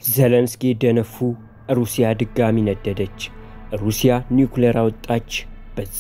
ዘለንስኪ ደነፉ። ሩሲያ ድጋሚ ነደደች። ሩሲያ ኒውክሌር አወጣች። በዛ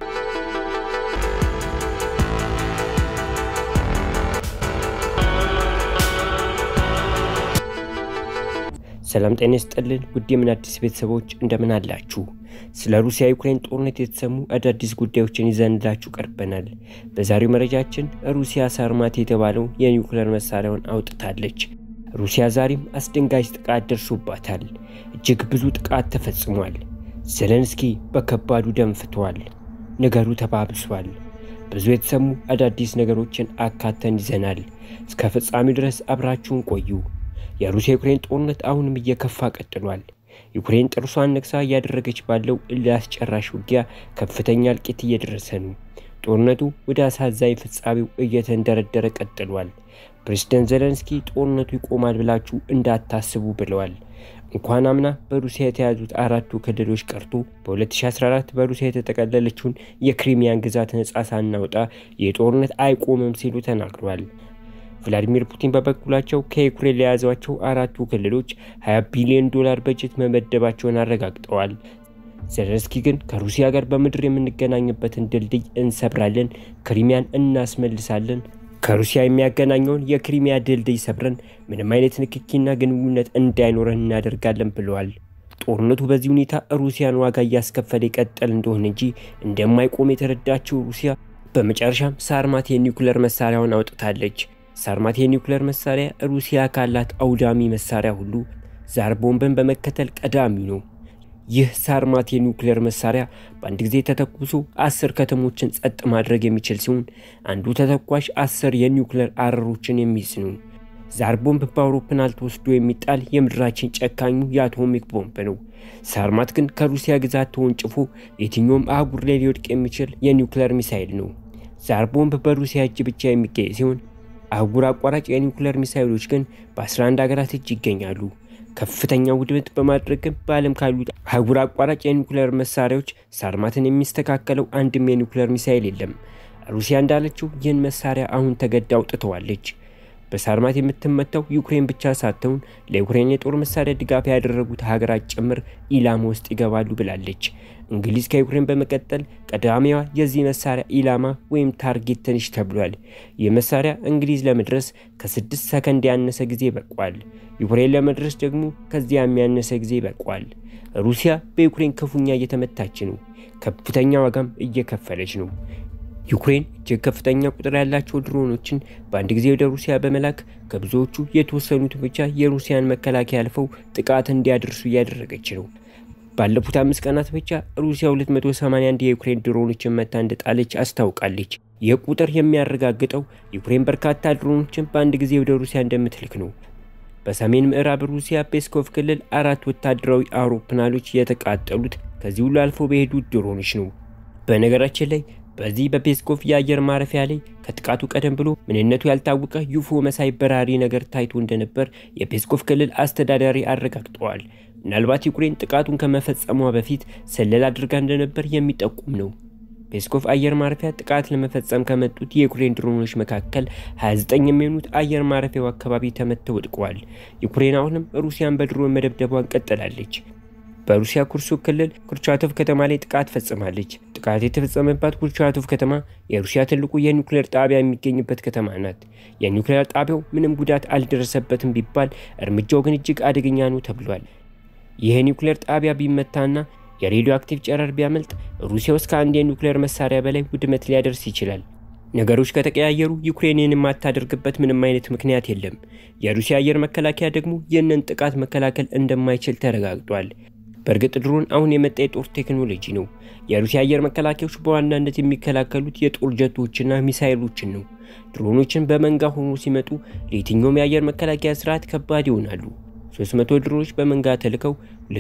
ሰላም ጤና ይስጥልን ውድ የምን አዲስ ቤተሰቦች እንደምን አላችሁ? ስለ ሩሲያ ዩክሬን ጦርነት የተሰሙ አዳዲስ ጉዳዮችን ይዘንላችሁ ቀርበናል። በዛሬው መረጃችን ሩሲያ ሳርማት የተባለው የኒውክሌር መሳሪያውን አውጥታለች። ሩሲያ ዛሬም አስደንጋጭ ጥቃት ደርሶባታል። እጅግ ብዙ ጥቃት ተፈጽሟል። ዘለንስኪ በከባዱ ደንፍተዋል። ነገሩ ተባብሷል። ብዙ የተሰሙ አዳዲስ ነገሮችን አካተን ይዘናል። እስከ ፍጻሜው ድረስ አብራችሁን ቆዩ። የሩሲያ ዩክሬን ጦርነት አሁንም እየከፋ ቀጥሏል። ዩክሬን ጥርሷን ነክሳ እያደረገች ባለው እልህ አስጨራሽ ውጊያ ከፍተኛ እልቂት እየደረሰ ነው። ጦርነቱ ወደ አሳዛኝ ፍጻሜው እየተንደረደረ ቀጥሏል። ፕሬዝደንት ዘለንስኪ ጦርነቱ ይቆማል ብላችሁ እንዳታስቡ ብለዋል። እንኳን አምና በሩሲያ የተያዙት አራቱ ክልሎች ቀርቶ በ2014 በሩሲያ የተጠቀለለችውን የክሪሚያን ግዛት ነጻ ሳናውጣ የጦርነት አይቆምም ሲሉ ተናግሯል። ቭላዲሚር ፑቲን በበኩላቸው ከዩክሬን ለያዟቸው አራቱ ክልሎች 20 ቢሊዮን ዶላር በጀት መመደባቸውን አረጋግጠዋል። ዘለንስኪ ግን ከሩሲያ ጋር በምድር የምንገናኝበትን ድልድይ እንሰብራለን፣ ክሪሚያን እናስመልሳለን፣ ከሩሲያ የሚያገናኘውን የክሪሚያ ድልድይ ሰብረን ምንም አይነት ንክኪና ግንኙነት እንዳይኖረን እናደርጋለን ብለዋል። ጦርነቱ በዚህ ሁኔታ ሩሲያን ዋጋ እያስከፈለ ይቀጠል እንደሆነ እንጂ እንደማይቆም የተረዳችው ሩሲያ በመጨረሻም ሳርማት የኒውክሌር መሳሪያውን አውጥታለች። ሳርማት የኒውክሌር መሳሪያ ሩሲያ ካላት አውዳሚ መሳሪያ ሁሉ ዛር ቦምብን በመከተል ቀዳሚው ነው። ይህ ሳርማት የኒውክሌር መሳሪያ በአንድ ጊዜ ተተኩሶ አስር ከተሞችን ጸጥ ማድረግ የሚችል ሲሆን አንዱ ተተኳሽ አስር የኒውክሌር አረሮችን የሚይዝ ነው። ዛር ቦምብ በአውሮፕላን ተወስዶ የሚጣል የምድራችን ጨካኙ የአቶሚክ ቦምብ ነው። ሳርማት ግን ከሩሲያ ግዛት ተወንጭፎ የትኛውም አህጉር ላይ ሊወድቅ የሚችል የኒውክሌር ሚሳይል ነው። ዛር ቦምብ በሩሲያ እጅ ብቻ የሚገኝ ሲሆን አህጉር አቋራጭ የኒውክሌር ሚሳይሎች ግን በ11 ሀገራት እጅ ይገኛሉ። ከፍተኛ ውድመት በማድረግም በዓለም ካሉት አህጉር አቋራጭ የኒውክሌር መሳሪያዎች ሳርማትን የሚስተካከለው አንድም የኒውክሌር ሚሳይል የለም። ሩሲያ እንዳለችው ይህን መሳሪያ አሁን ተገዳ አውጥተዋለች። በሳርማት የምትመታው ዩክሬን ብቻ ሳትሆን ለዩክሬን የጦር መሳሪያ ድጋፍ ያደረጉት ሀገራት ጭምር ኢላማ ውስጥ ይገባሉ ብላለች። እንግሊዝ ከዩክሬን በመቀጠል ቀዳሚዋ የዚህ መሳሪያ ኢላማ ወይም ታርጌት ትንሽ ተብሏል። ይህ መሳሪያ እንግሊዝ ለመድረስ ከስድስት ሰከንድ ያነሰ ጊዜ በቋል። ዩክሬን ለመድረስ ደግሞ ከዚያ የሚያነሰ ጊዜ በቋል። ሩሲያ በዩክሬን ክፉኛ እየተመታች ነው። ከፍተኛ ዋጋም እየከፈለች ነው። ዩክሬን እጅግ ከፍተኛ ቁጥር ያላቸው ድሮኖችን በአንድ ጊዜ ወደ ሩሲያ በመላክ ከብዙዎቹ የተወሰኑት ብቻ የሩሲያን መከላከያ አልፈው ጥቃት እንዲያደርሱ እያደረገች ነው። ባለፉት አምስት ቀናት ብቻ ሩሲያ 281 የዩክሬን ድሮኖችን መታ እንደጣለች አስታውቃለች። ይህ ቁጥር የሚያረጋግጠው ዩክሬን በርካታ ድሮኖችን በአንድ ጊዜ ወደ ሩሲያ እንደምትልክ ነው። በሰሜን ምዕራብ ሩሲያ ፔስኮቭ ክልል አራት ወታደራዊ አውሮፕላኖች የተቃጠሉት ከዚህ ሁሉ አልፎ በሄዱት ድሮኖች ነው። በነገራችን ላይ በዚህ በፔስኮቭ የአየር ማረፊያ ላይ ከጥቃቱ ቀደም ብሎ ምንነቱ ያልታወቀ ዩፎ መሳይ በራሪ ነገር ታይቶ እንደነበር የፔስኮቭ ክልል አስተዳዳሪ አረጋግጠዋል። ምናልባት ዩክሬን ጥቃቱን ከመፈጸሟ በፊት ስለላ አድርጋ እንደነበር የሚጠቁም ነው። ፔስኮቭ አየር ማረፊያ ጥቃት ለመፈጸም ከመጡት የዩክሬን ድሮኖች መካከል 29 የሚሆኑት አየር ማረፊያው አካባቢ ተመተው ወድቀዋል። ዩክሬን አሁንም ሩሲያን በድሮን መደብደቧን ቀጥላለች። በሩሲያ ኩርሱክ ክልል ኩርቻቶቭ ከተማ ላይ ጥቃት ፈጽማለች። ጥቃት የተፈጸመባት ኩርቻቶቭ ከተማ የሩሲያ ትልቁ የኒውክሌር ጣቢያ የሚገኝበት ከተማ ናት። የኒውክሌር ጣቢያው ምንም ጉዳት አልደረሰበትም ቢባል እርምጃው ግን እጅግ አደገኛ ነው ተብሏል። ይህ የኒውክሌር ጣቢያ ቢመታና የሬዲዮ አክቲቭ ጨረር ቢያመልጥ ሩሲያ ውስጥ ከአንድ የኒውክሌር መሳሪያ በላይ ውድመት ሊያደርስ ይችላል። ነገሮች ከተቀያየሩ ዩክሬንን የማታደርግበት ምንም አይነት ምክንያት የለም። የሩሲያ አየር መከላከያ ደግሞ ይህንን ጥቃት መከላከል እንደማይችል ተረጋግጧል። በእርግጥ ድሮን አሁን የመጣ የጦር ቴክኖሎጂ ነው። የሩሲያ አየር መከላከያዎች በዋናነት የሚከላከሉት የጦር ጀቶችና ሚሳይሎችን ነው። ድሮኖችን በመንጋ ሆኖ ሲመጡ ለየትኛውም የአየር መከላከያ ስርዓት ከባድ ይሆናሉ። 300 ድሮኖች በመንጋ ተልከው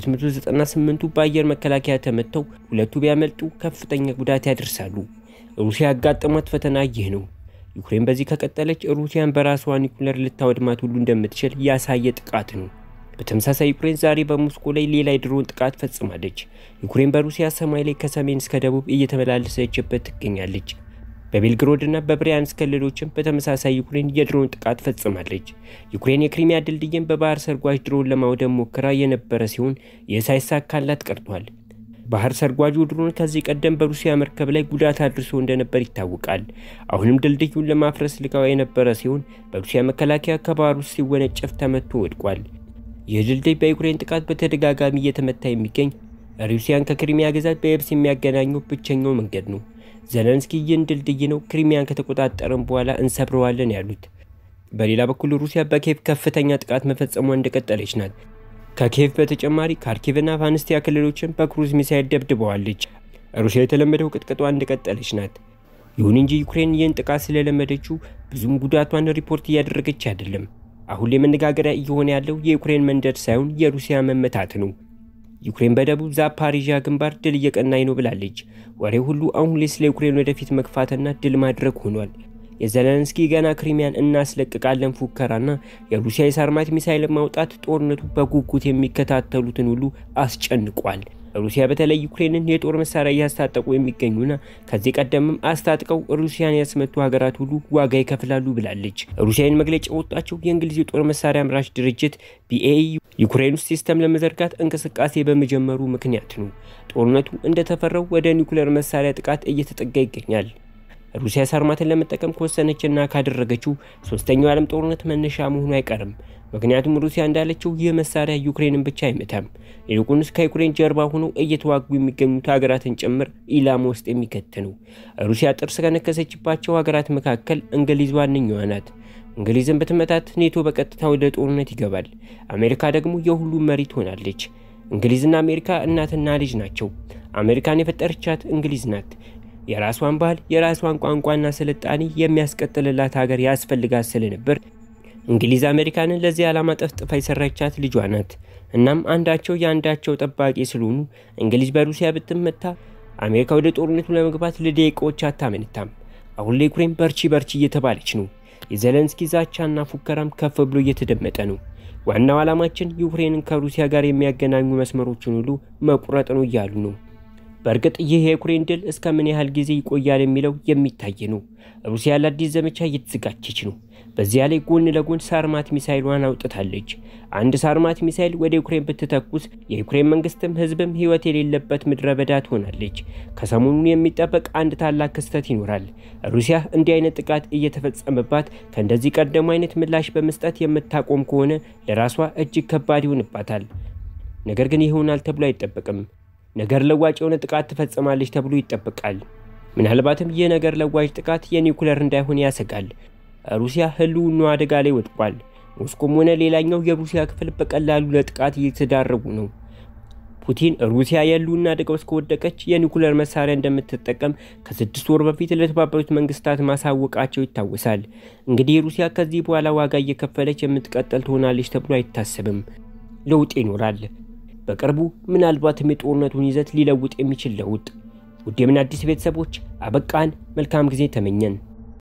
298ቱ በአየር መከላከያ ተመተው ሁለቱ ቢያመልጡ ከፍተኛ ጉዳት ያደርሳሉ። ሩሲያ ያጋጠሟት ፈተና ይህ ነው። ዩክሬን በዚህ ከቀጠለች ሩሲያን በራሷ ኒውክሌር ልታወድማት ሁሉ እንደምትችል ያሳየ ጥቃት ነው። በተመሳሳይ ዩክሬን ዛሬ በሞስኮ ላይ ሌላ የድሮን ጥቃት ፈጽማለች። ዩክሬን በሩሲያ ሰማይ ላይ ከሰሜን እስከ ደቡብ እየተመላለሰችበት ትገኛለች። በቤልግሮድና በብሪያንስክ ክልሎችም በተመሳሳይ ዩክሬን የድሮን ጥቃት ፈጽማለች። ዩክሬን የክሪሚያ ድልድይን በባህር ሰርጓጅ ድሮን ለማውደም ሞክራ የነበረ ሲሆን ይህ ሳይሳካላት ቀርቷል። ባህር ሰርጓጁ ድሮን ከዚህ ቀደም በሩሲያ መርከብ ላይ ጉዳት አድርሶ እንደነበር ይታወቃል። አሁንም ድልድዩን ለማፍረስ ልካው የነበረ ሲሆን በሩሲያ መከላከያ ከባህር ውስጥ ሲወነጨፍ ተመቶ ወድቋል። ይህ ድልድይ በዩክሬን ጥቃት በተደጋጋሚ እየተመታ የሚገኝ ሩሲያን ከክሪሚያ ግዛት በየብስ የሚያገናኘው ብቸኛው መንገድ ነው። ዘለንስኪ ይህን ድልድይ ነው ክሪሚያን ከተቆጣጠረን በኋላ እንሰብረዋለን ያሉት። በሌላ በኩል ሩሲያ በኬቭ ከፍተኛ ጥቃት መፈጸሟ እንደቀጠለች ናት። ከኬቭ በተጨማሪ ካርኪቭና ቫንስቲያ ክልሎችን በክሩዝ ሚሳይል ደብድበዋለች። ሩሲያ የተለመደው ቅጥቅጧ እንደቀጠለች ናት። ይሁን እንጂ ዩክሬን ይህን ጥቃት ስለለመደችው ብዙም ጉዳቷን ሪፖርት እያደረገች አይደለም። አሁን ላይ መነጋገሪያ እየሆነ ያለው የዩክሬን መንደድ ሳይሆን የሩሲያ መመታት ነው። ዩክሬን በደቡብ ዛፓሪዣ ግንባር ድል እየቀናኝ ነው ብላለች። ወሬው ሁሉ አሁን ላይ ስለ ዩክሬን ወደፊት መግፋትና ድል ማድረግ ሆኗል። የዘለንስኪ ገና ክሪሚያን እናስለቅቃለን ፉከራና የሩሲያ የሳርማት ሚሳይል ማውጣት ጦርነቱ በጉጉት የሚከታተሉትን ሁሉ አስጨንቋል። ሩሲያ በተለይ ዩክሬንን የጦር መሳሪያ እያስታጠቁ የሚገኙና ከዚህ ቀደምም አስታጥቀው ሩሲያን ያስመቱ ሀገራት ሁሉ ዋጋ ይከፍላሉ ብላለች። ሩሲያን መግለጫ የወጣቸው የእንግሊዝ የጦር መሳሪያ አምራች ድርጅት ቢኤኢ ዩክሬን ውስጥ ሲስተም ለመዘርጋት እንቅስቃሴ በመጀመሩ ምክንያት ነው። ጦርነቱ እንደተፈራው ወደ ኒውክሌር መሳሪያ ጥቃት እየተጠጋ ይገኛል። ሩሲያ ሳርማትን ለመጠቀም ከወሰነችና ካደረገችው ሶስተኛው የዓለም ጦርነት መነሻ መሆኑ አይቀርም። ምክንያቱም ሩሲያ እንዳለችው ይህ መሳሪያ ዩክሬንን ብቻ አይመታም፣ ይልቁንስ ከዩክሬን ጀርባ ሆነው እየተዋጉ የሚገኙት ሀገራትን ጭምር ኢላማ ውስጥ የሚከት ነው። ሩሲያ ጥርስ ከነከሰችባቸው ሀገራት መካከል እንግሊዝ ዋነኛዋ ናት። እንግሊዝን በትመታት ኔቶ በቀጥታ ወደ ጦርነት ይገባል። አሜሪካ ደግሞ የሁሉም መሪ ትሆናለች። እንግሊዝና አሜሪካ እናትና ልጅ ናቸው። አሜሪካን የፈጠረቻት እንግሊዝ ናት። የራሷን ባህል፣ የራሷን ቋንቋና ስልጣኔ የሚያስቀጥልላት ሀገር ያስፈልጋት ስለነበር እንግሊዝ አሜሪካንን ለዚህ ዓላማ ጠፍጥፋ የሰራቻት ልጇ ናት። እናም አንዳቸው የአንዳቸው ጠባቂ ስለሆኑ እንግሊዝ በሩሲያ ብትመታ አሜሪካ ወደ ጦርነቱ ለመግባት ለደቂቃዎች አታመንታም። አሁን ላይ ዩክሬን በርቺ በርቺ እየተባለች ነው። የዘለንስኪ ዛቻና ፉከራም ከፍ ብሎ እየተደመጠ ነው። ዋናው ዓላማችን ዩክሬንን ከሩሲያ ጋር የሚያገናኙ መስመሮችን ሁሉ መቁረጥ ነው እያሉ ነው። በእርግጥ ይህ የዩክሬን ድል እስከ ምን ያህል ጊዜ ይቆያል የሚለው የሚታይ ነው። ሩሲያ ለአዲስ ዘመቻ እየተዘጋጀች ነው። በዚያ ላይ ጎን ለጎን ሳርማት ሚሳይሏን አውጥታለች። አንድ ሳርማት ሚሳይል ወደ ዩክሬን ብትተኩስ የዩክሬን መንግስትም ህዝብም ህይወት የሌለበት ምድረ በዳ ትሆናለች። ከሰሞኑ የሚጠበቅ አንድ ታላቅ ክስተት ይኖራል። ሩሲያ እንዲህ አይነት ጥቃት እየተፈጸመባት ከእንደዚህ ቀደሙ አይነት ምላሽ በመስጠት የምታቆም ከሆነ ለራሷ እጅግ ከባድ ይሆንባታል። ነገር ግን ይሆናል ተብሎ አይጠበቅም። ነገር ለዋጭ የሆነ ጥቃት ትፈጽማለች ተብሎ ይጠበቃል። ምናልባትም ይህ ነገር ለዋጭ ጥቃት የኒውክለር እንዳይሆን ያሰጋል። ሩሲያ ህልውናዋ አደጋ ላይ ወድቋል። ሞስኮም ሆነ ሌላኛው የሩሲያ ክፍል በቀላሉ ለጥቃት እየተዳረጉ ነው። ፑቲን ሩሲያ የህልውና አደጋ ውስጥ ከወደቀች የኒውክለር መሳሪያ እንደምትጠቀም ከስድስት ወር በፊት ለተባበሩት መንግስታት ማሳወቃቸው ይታወሳል። እንግዲህ ሩሲያ ከዚህ በኋላ ዋጋ እየከፈለች የምትቀጠል ትሆናለች ተብሎ አይታሰብም። ለውጥ ይኖራል። በቅርቡ ምናልባትም የጦርነቱን ይዘት ሊለውጥ የሚችል ለውጥ። ውድ የምን አዲስ ቤተሰቦች አበቃን። መልካም ጊዜ ተመኘን።